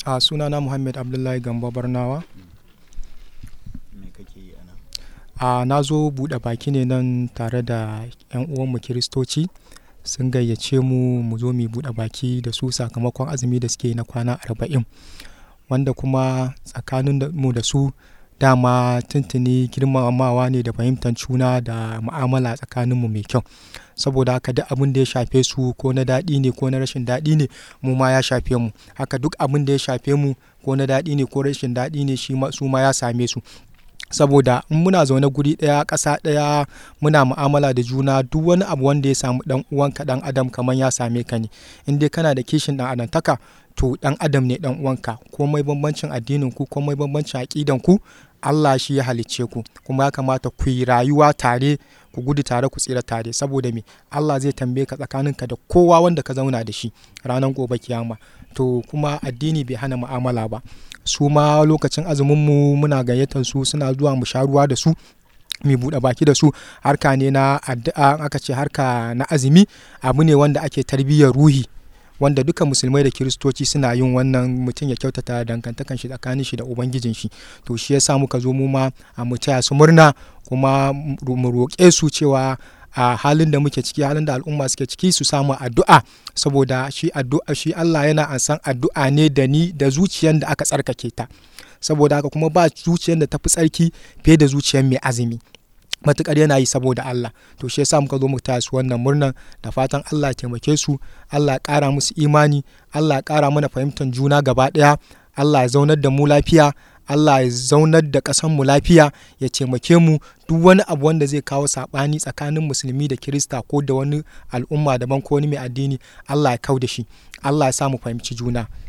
a sunana muhammad abdullahi gamba barnawa me kake yi anan a na zo buɗe baki ne nan tare da 'yan uwanmu kiristoci sun gayyace mu mu zo mu buɗe baki da su sakamakon azumi da suke na kwana arba'in wanda kuma tsakanin da- mu da su dama tuntuni girmamawa ne da fahimtar juna da mu'amala tsakaninmu mai kyau saboda haka duk abin da ya shafe su ko na daɗi ne ko na rashin daɗi ne mu ma ya shafe mu haka duk abin da ya shafe mu ko na daɗi ne ko rashin daɗi ne shi ma- su ma ya same su saboda in muna zaune guri ɗaya ƙasa ɗaya muna mu'amala da juna duk wani abu wanda ya samu ɗan uwanka ɗan adam kamar ya same ka ne in dai kana da kishin ɗan adamtaka to ɗan adam ne ɗan uwanka komai bambancin addinin ku komai bambancin aƙidan ku Allah shi ya halicce ku kuma ya kamata ku yi rayuwa tare ku gudu tare ku tsira tare saboda me Allah zai tambaye ka tsakaninka da kowa wanda ka zauna da shi ranar gobe kiyama to kuma addini bai hana mu'amala ba su ma lokacin azumin mu muna gayyatar su suna zuwa mu sha ruwa da su mai buɗe baki da su harka ne na addu'a aka ce harka na azumi abu ne wanda ake tarbiyyar ruhi wanda duka musulmai da kiristoci suna yin wannan mutum ya kyautata dangantakan shi tsakanin shi da ubangijin shi to shi yasa muka zo mu ma a mu taya su murna kuma mu roƙe su cewa a halin da muke ciki halin da al'umma suke ciki su samu addu'a saboda shi addu'a shi Allah yana ansan addu'a ne da ni da zuciyar da aka tsarkake ta saboda haka kuma ba zuciyar da tafi tsarki fiye da zuciyar mai azumi matukar yana yi saboda Allah to shi yasa muka zo mu taya su wannan murnan da fatan Allah ya taimake su Allah ya ƙara musu imani Allah ya ƙara mana fahimtar juna gaba ɗaya Allah ya zaunar da mu lafiya Allah ya zaunar da ƙasar mu lafiya ya taimake mu duk wani abu wanda zai kawo saɓani tsakanin musulmi da kirista ko da wani al'umma daban ko wani mai addini Allah ya kau da shi Allah ya sa mu fahimci juna